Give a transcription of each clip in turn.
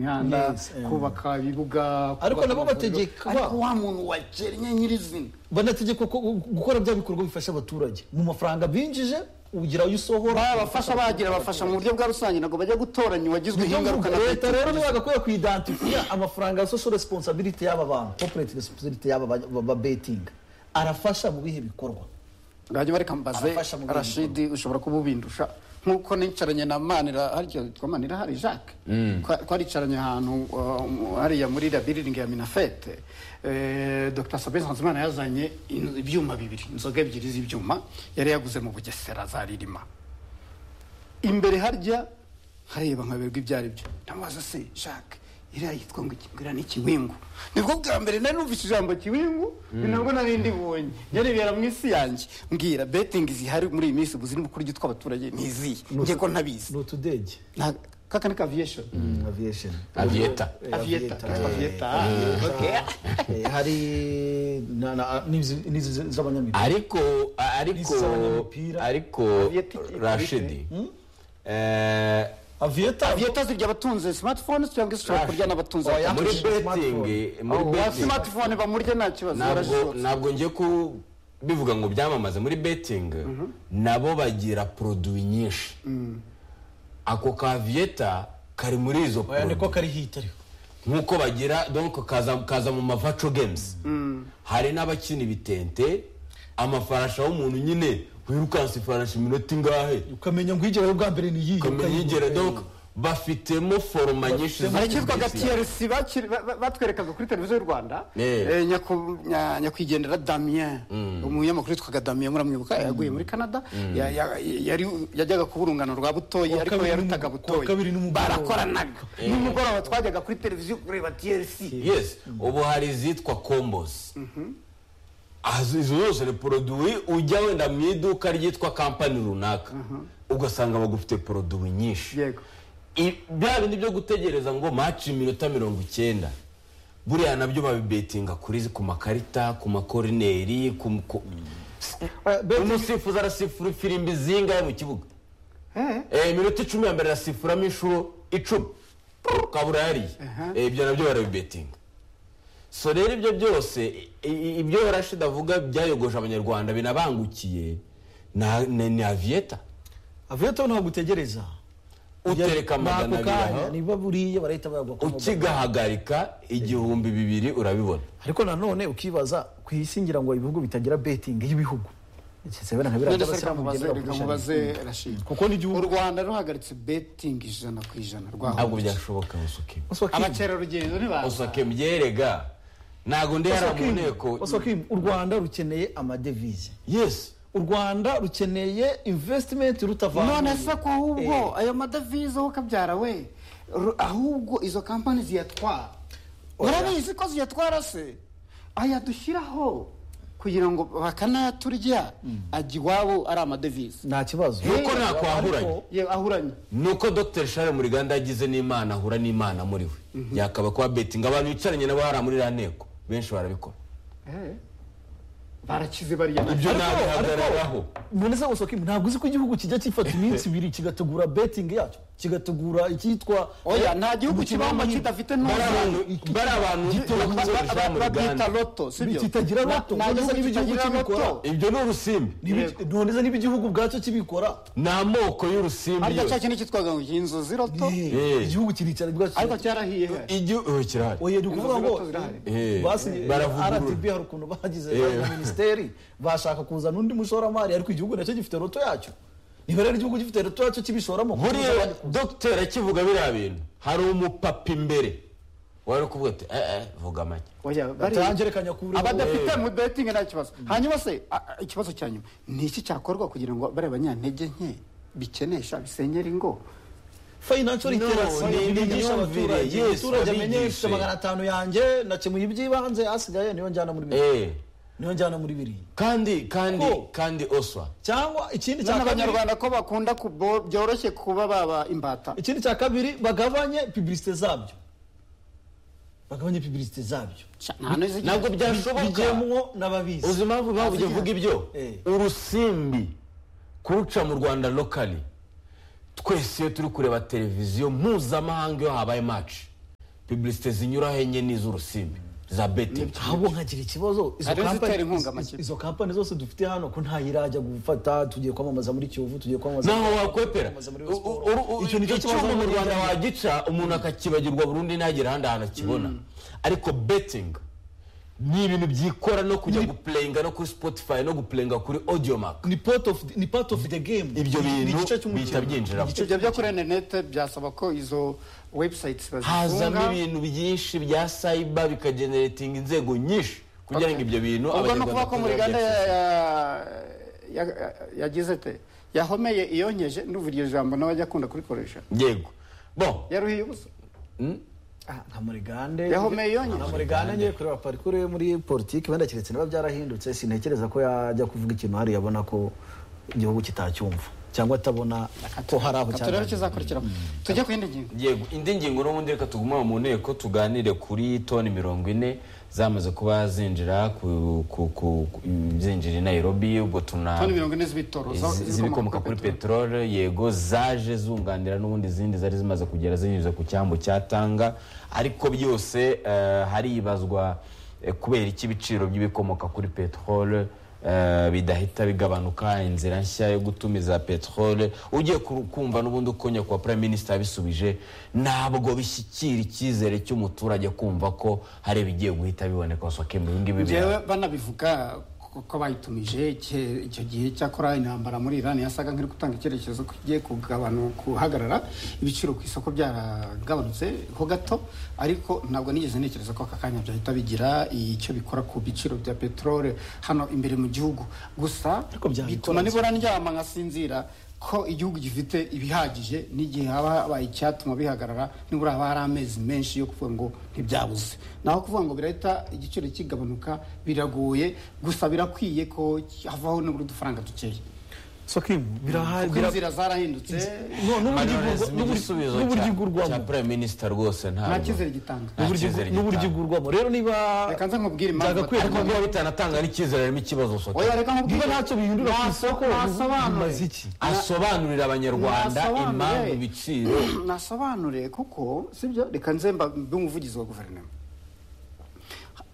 imihanda Yes, eh. kubaka ibibuga Ariko kubaka nabo amavuriro. bategeka ba- ariko wa muntu wakennye nyirizina banategeka ko- gukora bya bikorwa bifasha abaturage mu mafaranga binjije ugira ayo usohora abafasha bagira abafasha mu buryo bwa rusange ntabwo bajya gutoranya uwagizwe Ni byo ingaruka na mvuga, leta leta rero ntibagakwiye kuidentifiya amafaranga ya social responsibility y'aba bantu corporate responsibility y'aba ba- ba- ba betting arafasha mu bihe bikorwa rajya bareka mbaze Abafasha mu bindi rashidi ushobora kuba ubindusha nk'uko nicaranye na manira harya yitwa manira hari jacques Twa- twaricaranye ahantu uh, hariya muri la building ya minafete Eh, dr sabin nsanzimana yazanye in- ibyuma bibiri inzoga ebyiri z'ibyuma yari yaguze mu bugesera za ririma imbere harya hareba nkaberwa ibyo ari byo ndamubaza se jacques iriya yitwa ngo iki- ngo iriya ni ikiwingu nibwo bwa mbere nari numvise ijambo kiwingu ni nabwo nari ndibonye nyarebera mu isi yanjye mbwira betingi zihari muri iyi minsi ubu zirimo kurya utw'abaturage ntiziye njye ko ntabizi ni utudege Nta- kaka ni kaviyeshon aviation Avieta. Eh, aviyeta eh, aviyeta eh, hari na- na- n'izi- n'izi z'abanyamideli ariko ariko Isa n'umupira. ariko Avieta- rashidi eh, aviyeta aviyeta zirya abatunze smartphones cyangwa ishobora kurya n'abatunze Oya. muri Yakoresheje betting muri ba betting smartphone bamurya nta kibazo ntabwo barashobora ntabwo njye ku bivuga ngo byamamaze muri betting nabo bagira produwi nyinshi ako kaviyeta kari muri izo oya produwi niko kari hit ariko nk'uko bagira donc kaza kaza mu mavaco games hari n'abakina ibitente amafarasha w'umuntu nyine wirukansa ifarashi iminota ingahe ukamenya ngo uyigeraho bwa mbere ni iyihe kamiyigere donc bafitemo foroma nyinshi zo hari icyitwa kubisiga. gatrc batwerekaga kuri televiziyo y'u rwanda Eh. Eh, Nyaku- nya- nyakwigendera damien umunyamakuru witwaga damien muramwibuka yaguye muri canada Ya- ya- yari- yajyaga kuba urungano rwa butoyi Kuwa ariko kabiri yarutaga n'umu- kuwa butoyi kabiri n'umugoroba. barakoranaga nimugoroba twajyaga kuri televiziyo kureba trc yes ubu hari izitwa combos Aha, izo zose ni poroduwi ujya wenda mu iduka ryitwa kampani runaka ugasanga bagufite poroduwi nyinshi Yego. I- bya bindi byo gutegereza ngo maci iminota mirongo icyenda buriya nabyo babibetinga kuri ku makarita ku makorineri ku ku- umusifuzi arasifura ifirimbi zingahe mu kibuga Eh, iminota icumi ya mbere arasifuramo inshuro icumi kabura yariye Eh, ibyo nabyo barabibetinga so rero ibyo byose i- i- ibyo rashid avuga byayogoje abanyarwanda binabangukiye na- ni ni aviyeta aviyeta ntabwo utegereza utereka Nako amagana abiri kanya aho niba buriya barahita bayagwa ku magana. ukigahagarika igihumbi bibiri urabibona ariko nanone ukibaza ku isi ngira ngo ibihugu bitagira betingi y'ibihugu Nsezabera nka biriya none se reka by'abasilamu mubaze bigendera reka kuri mubaze rashid Kuko n'igihugu- u rwanda ruhagaritse betting ijana ku ijana ntabwo rwaho byashoboka usuke Oswakim. abakerarugendo ntibaza usuke byerega ntabwo ndi hariya mu Oswakim. nteko Oswakim, u rwanda rukeneye amadevize yes u rwanda rukeneye investment none rutavana se ko ahubwo ayo madavize wowe kabyara we ru- ahubwo izo kampani ziyatwara urabizi ko ziyatwara se ayadushyiraho kugira ngo bakanayaturya ajya iwabo ari amadevize nta kibazo nuko ntakwahuranye yewe ahuranye nuko dr share muriganda yagize n'imana ahura n'imana muri we yakaba kuba betinga abantu bicaranye nabo hariya muri iriya nteko benshi barabikora barakize bariya ibyo Ariko- nabihagararaho none se Oswakim, ntabwo uzi ko igihugu kijya gifata iminsi ibiri kigategura betingi yacyo kigategura icyitwa oya nta gihugu Umukino kibamo w'amahirwe. kidafite bari abantu n'umuntu bari abantu Ba- ba- bashyira ba- mu babyita ruganda loto sibyo Kitagira loto. nta None gihugu se niba igihugu kitagira kibikora? loto ibyo ni urusimbi Nibi- Yego. none se niba igihugu ubwacyo kibikora ni amoko y'urusimbi harya cya yose kintu cyitwaga ngo inzozi loto Eh, igihugu kiricara ubwacyo ariko cyarahiye he? igihugu oh, kirahari oya ni ukuvuga ngo Inzozi loto zirahari. Eh, basinye baravugurura. rdb hari ukuntu bagize Eh. na minisiteri bashaka kuzana undi mushoramari ariko igihugu nacyo gifite roto yacyo niba rero igihugu gifite roto yacyo kibishoramo buriya dr akivuga biriya bintu hari umupapa imbere wari kuvuga ati eh eh vuga make oya bariya batangerekanya kure abadafite mu betingi nta kibazo hanyuma se a- a- ikibazo cya nyuma ni iki cyakorwa kugira ngo bariya banyantege nke bikenesha bisenyera ingo financial No, ni- literacy ni nigisha imyumvire, abaturage yes, umuturage amenye babigishe. ifite magana atanu yanjye nakemuye iby'ibanze hasigaye niyo njyana muri biriya eh niyo njyana muri biriya kandi kandi Ko- kandi oswa cyangwa ikindi cya kabiri n'abanyarwanda ko bakunda kubo- byoroshye kuba baba imbata ikindi cya kabiri bagabanye publicite zabyo bagabanye publicite zabyo nta n'izi- ntabwo byashoboka bigemwo n'ababizi uzi impamvu impamvu Azi- uvuga ibyo Eh. urusimbi kuruca mu rwanda lokali twese iyo turi kureba televiziyo mpuzamahanga iyo habaye maci pibulisite zinyura henye n'iz'urusimbi za betingi ahubwo nkagira ikibazo izo Hari company- izitera inkunga amakipe. izo kampani zose dufite hano ko ntayirajya gufata tugiye kwamamaza muri kiyovu tugiye kwamamaza naho wakwepera kwamamaza muri U- u- u- u- Icyo nicyo kibazo icyuma mu muri rwanda Uganda. wagica umuntu akakibagirwa burundu ntagire ahandi hantu akibona ariko betingi ni ibintu byikora no kujya gupureyinga no kuri spotify no gupureyinga kuri audiomaka ni part of ni part of the game Ibyo Ni- ni bintu igice cy'umukino. bihita byinjiramo. Ni igice ibyo byo kuri interineti byasaba ko izo webusayiti hazamo bazifunga ibintu byinshi bya sayiba bikageneratinga inzego nyinshi kugira ngo Okay. ibyo bintu ubwo ni ukuvuga ko muri gahunda ya- batazabyakiza. ya- ya- yagize te yahomeye iyonkeje ndumva iryo jambo nawe ajya akunda kurikoresha yego bo yaruhiye ubusa Ah, nka murigande Yahomeye yonyine. nka murigande ngiye kureba parikuru yo muri politiki wenda keretse niba byarahindutse sintekereza ko yajya kuvuga ikintu hariya abona ko igihugu kitacyumva cyangwa atabona ko hari aho turebe cyaganiriye. kizakurikiramo tujye ku yindi ngingo yego indi ngingo n'ubundi reka tugume mu nteko tuganire kuri toni mirongo ine zamaze kuba zinjira ku- ku- ku- ku- zinjira i nairobi ubwo tuna toni mirongo ine z'ibitoro za- Izi- zibikomoka kuri peteroli yego zaje zunganira n'ubundi izindi zari zimaze kugera zinyuze ku cyambu cya tanga ariko byose eh, haribazwa eh, kubera iki ibiciro by'ibikomoka kuri peteroli eh, bidahita bigabanuka inzira nshya yo gutumiza peteroli ugiye kuru- kumva n'ubundi uko nyakubahwa prime minister yabisubije ntabwo bishyikira icyizere cy'umuturage kumva ko hari ibigiye guhita biboneka soke mu ngibi njyewe banabivuga ko- ko bayitumije icyo- icyo gihe cyakora intambara muri irani yasaga nk'iri gutanga icyerekezo ko igiye kugabanu- guhagarara ibiciro ku isoko byaragabanutse ho gato ariko ntabwo nigeze ntekereza ko aka kanya byahita bigira icyo bikora ku biciro bya peteroli hano imbere mu gihugu gusa Ariko byabikora bituma nibura ndyama nkasinzira ko igihugu gifite ibihagije n'igihe haba habaye icyatuma bihagarara nibura haba hari amezi menshi yo kuvuga ngo ntibyabuze naho kuvuga ngo birahita igiciro kigabanuka biragoye gusa birakwiye ko havaho nibura udufaranga dukeya so kim birahari kuko bira- inzira zarahindutse No, n'uburyo igurwa- Marines, n'uburyo- igisubizo n'uburyo cya- cya igurwamo prime minister rwose ntabwo nta cyizere gitanga Nta N'uburyo- cyizere n'uburyo gitanga. igurwamo rero niba reka nze nkubwire impamvu byagakwiye batanga. ariko niba bitanatanga n'icyizere harimo ikibazo soke oya reka nkubwire niba ntacyo bihindura ku isoko nasobanure bimaze iki asobanurira abanyarwanda Nasobanure. impamvu ibiciro nasobanure kuko sibyo reka nze mba mbe umuvugizi wa guverinoma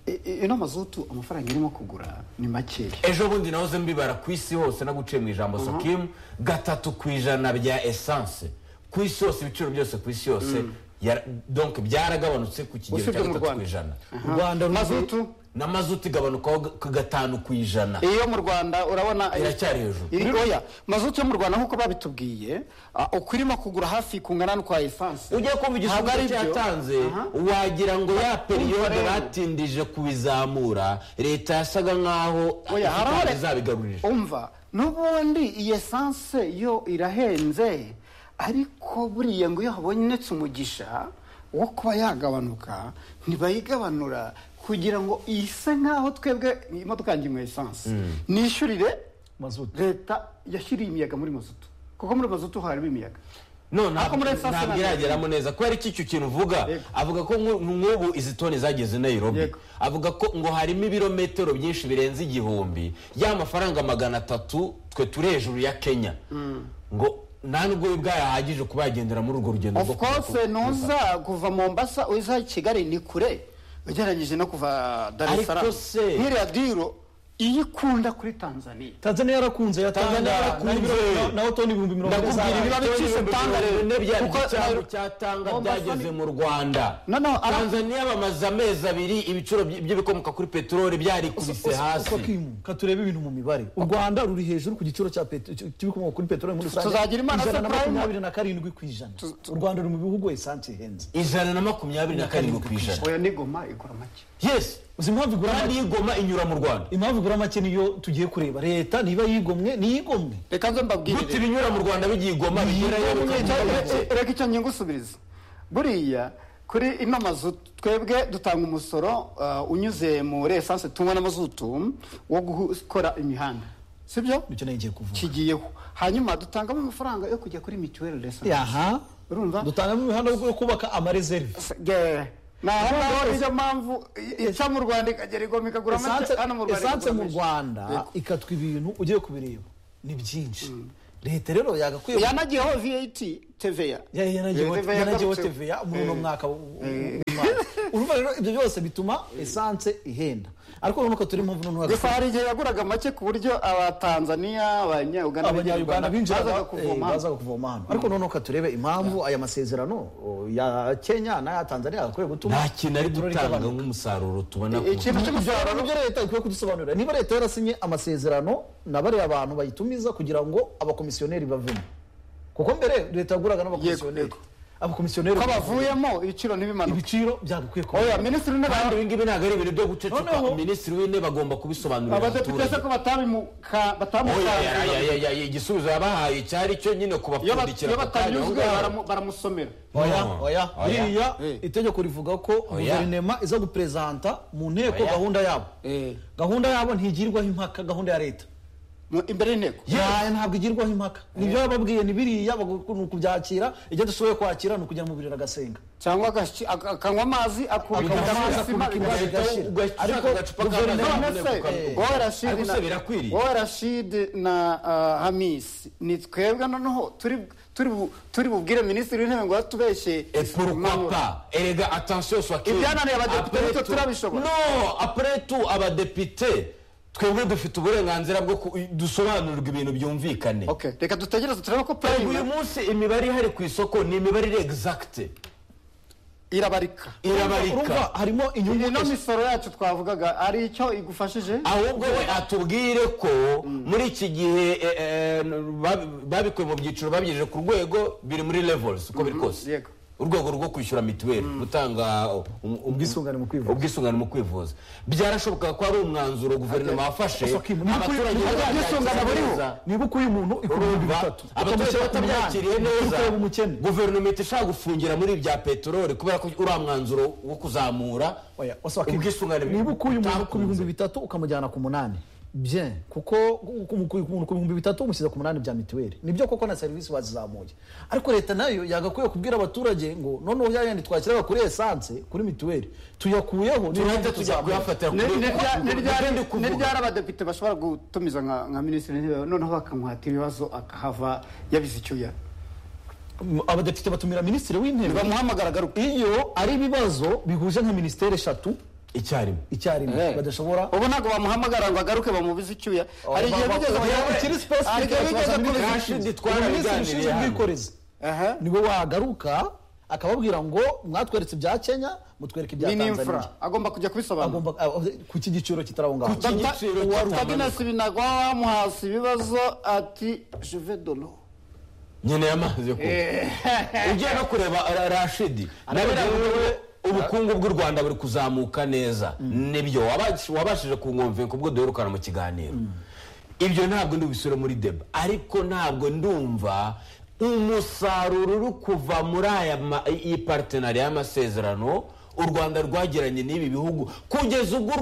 I- i- ino mazutu amafaranga irimo kugura ni makeya ejo bundi nahoze mbibara ku isi hose naguciye mu ijambo sokimu gatatu ku ijana bya esanse ku isi hose ibiciro byose ku isi yose yara- donc byaragabanutse ku kigero Usibye cya mu gatatu ku Rwanda. ijana u rwanda ruzi mazutu na mazutu igabanukaho ga- ku gatanu ku ijana iyo mu rwanda urabona iracyari hejuru iri oya mazutu yo mu rwanda nk'uko babitubwiye ah, uko irimo kugura hafi kungana n'ukwa esanse ujya Ntabwo kumva igisubizo ari byo. cyatanze Aha. wagira ngo ya periyode rero. batindije kubizamura leta yasaga nkaho oya hari aho re- izabigarurira umva n'ubundi iyi esanse yo irahenze ariko buriya ngo iyo habonetse umugisha wo kuba yagabanuka ntibayigabanura kugira ngo ise nk'aho twebwe imodoka yanjye imwe esanse nishyurire mazutu leta yashyiriye imiyaga muri mazutu kuko muri mazutu harimo imiyaga no Ariko ntabwo muri esanse ntabwo ntabwo irageramo neza kubera iki icyo kintu uvuga Yego. avuga ko nk'u- nk'ubu izi toni zageze i nairobi Yego. avuga ko ngo harimo ibirometero byinshi birenze igihumbi ya mafaranga magana atatu twe turi hejuru ya kenya ngo nta nubwo biba bwayahagije kuba yagendera muri urwo rugendo of rwo kuva ku- course nuza kuva mombasa uza i kigali ni kure ugereranyije no kuva dar es Ariko salaam se- nk'iriya diro iyo ikunda kuri tanzania tanzania yarakunze yatanga Tanzania yarakunze. na- naho toni ibihumbi mirongo ine ndakubwira z'abantu. ibiba ibibazo bicitse tanga rero. byari Kuko igitambo nayo- cya tanga Mombasa ni- byageze mu rwanda No, no, ara- tanzania bamaze amezi abiri ibiciro by- by'ibikomoka kuri peteroli byarikubise hasi uko kimu katurebe ibintu mu mibare u rwanda ruri hejuru ku giciro cya peto- cy- cy'ibikomoka kuri peteroli muri rusange Tuzagira imana ijana na surprise. makumyabiri na karindwi ku ijana u rwanda ruri mu bihugu esansi ihenze ijana na makumyabiri na karindwi ku ijana oya nigoma igura make yes uzi impamvu igura kandi make igoma inyura mu rwanda impamvu igura make niyo tugiye kureba leta niba yigomwe niyigomwe reka nze gute mbabwirire ibinyura mu rwanda bigiye igoma bigerayo Icyo- bikagerayo reka- reka icyo ngingo usubiriza buriya kuri ino mazu twebwe dutanga umusoro uh, unyuze muri esanse tunywa n'amazutu wo gukora imihanda sibyo nicyo nayo ngiye kuvuga kigiyeho hanyuma dutangamo amafaranga yo kujya kuri mituweli resanse aha urumva dutangamo imihanda yo kubaka amarezerve Ge- naho ngaho niyo mpamvu i- ica mu rwanda ikagera igoma ikagura make esanse hano mu rwanda esanse ikagura mu menshi. rwanda Yego. ikatwa ibintu ugiye kubireba ni byinshi leta rero yagakwiye yanagiyeho vat tva yari yanagiyeho Eh, TVA yanagiyeho yagarutse. TVA muri uno mwaka w- w- gitwara urumva rero ibyo byose bituma esanse ihenda ariko urabona ko turi mu mvune ntuhagaze gusa hari igihe yaguraga make ku buryo abatanzaniya abanyauganda abanyarwanda binjiraga bazaga eh, kuvoma hano. bazaga kuvoma hano ariko noneho ka turebe impamvu aya masezerano oh, ya kenya n'aya tanzania yagakwiye gutuma nta kintu ari peteroli gutanga igabanuka. nk'umusaruro tubona ku ikintu cy'umusaruro Ibyo nibyo leta ikwiye kudusobanurira niba leta yarasinye amasezerano na bariya bantu bayitumiza kugira ngo abakomisiyoneri bavemo kuko mbere leta yaguraga n'abakomisiyoneri Yego, abakomisiyoneri ko bavuyemo ibiciro ntibimanuke ibiciro byagakwiye kuba oya minisitiri w'intebe kandi ibi ngibi ntabwo ari ibintu byo gucecuka Noneho- minisitiri w'intebe agomba kubisobanurira abadepite se abaturage ko batabimuka Oya, ya- batamukanguye ya- ya- ya- ya- igisubizo yabahaye cyari cyo nyine iyo bat- kubapfundikira iyo ako kanya aho batanyuzwe ngaho. baramu- baramusomera oya No. oya Oya. biriya Eh. itegeko rivuga ko guverinoma iza guperezanta mu nteko Oya. gahunda yabo Eh. gahunda yabo ntigirwaho impaka gahunda ya leta Mu- imbere y'inteko yayo ntabwo igirwaho impaka nibyo yababwiye ni biriya bagu- ni ukubyakira ibyo dushoboye kwakira ni ukujya mu biriro agasenga cyangwa agashi- ak- akanywa amazi Akanywa akubita amazi, amazi sima akubita bigahita- amazi, ugahita ugahita Ariko ushaka agacupa guverinoma k'amazi none nyine se kukaruhuka. wowe rashid Ariko se na- birakwiriye wowe rashid na ah, hamis ni twebwe noneho turi turi bu- turi bubwire minisitiri w'intebe ngo atubeshye Et pourquoi Manura. pas erega attention soit clair. Ibyananiye abadepite Après bityo tout- turabishobora. no après tout abadepite twebwe dufite uburenganzira bwo ku- dusobanurirwa ibintu byumvikane Okay, reka dutegereze turebe ko Erega uyu prime munsi imibare ihari ku isoko ni imibare iri exacte irabarika urumva irabarika harimo inyungu iyi no misoro yacu twavugaga ari icyo igufashije ahubwo we atubwire ko muri iki gihe eh, eh, babi- babikuye mu byiciro babigejeje ku rwego biri muri levels uko biri kose yego. urwego rwo kwishyura mituweli gutanga um- um- Ubwisungane mu kwivuza. ubwisungane mu kwivuza byarashoboka ko ari umwanzuro guverinoma yafashe Ati- Ni uko- abaturage ni uko ubwisungane bazabyakira buriho. neza. niba ukuye umuntu ibihumbi Urumva? bitatu abaturage ukamushyira ku batabyakiriye munani, neza ukureba umukene guverinoma ihita ishaka gufungira muri ibya peteroli kubera ko uriya mwanzuro wo kuzamura Oya, wasaba ko- ubwisungane niba ukuye umuntu ku butakunze. bihumbi bitatu ukamujyana ku munani bye kuko umukuye umuntu ku bihumbi bitatu umushyize ku munani bya mituweli nibyo koko na serivisi wazizamuye ariko leta nayo yagakwiye kubwira abaturage ngo noneho ya yandi twashyiraga kuri esanse kuri mituweli tuyakuyeho niyo turahita mpamvu tujya tuzamuye. kuyafatira Ni- ni rya- ni ryari- Ugende ni kuvuga. ryari abadepite bashobora gutumiza nka nka minisitiri w'intebe noneho bakamuhata ibibazo akahava yabize icyuya M- abadepite batumira minisitiri w'intebe bamuhamagara agaruka iyo ari ibibazo bihuje nka minisiteri eshatu icyarimwe icyarimwe Eh. badashobora ubu ntabwo bamuhamagara ngo agaruke bamubize icyuya hari igihe ba- bigeze ba- bamuhamagara- ba- kiri specific, hari igihe bigeze basanga kuri- minisitiri Rashid ushinzwe- twarabiganiriye minisitiri ushinzwe hano. ubwikorezi Aha. niwe wagaruka akababwira ngo mwatweretse ibya kenya mutwereke ibya ni n'imfura tanzania agomba kujya kubisobanura agomba ah, ku iki giciro kitari aho ngaho Dr. igiciro Dr. kitamanuka. Agnes Binagwa wamuhasi ibibazo ati je vais donner nyine y'amazi yo kunywa ugiye no kureba Ra- rashidi nawe nawe ubukungu bw'u rwanda buri kuzamuka neza nibyo wabash- wabashije kungonvera kubwo duherukana mu kiganiro ibyo ntabwo ndubisubire muri deba ariko ntabwo ndumva umusaruro uri kuva muri aya ma- iyi partenari y'amasezerano u rwanda rwagiranye n'ibi bihugu kugeza ubwo u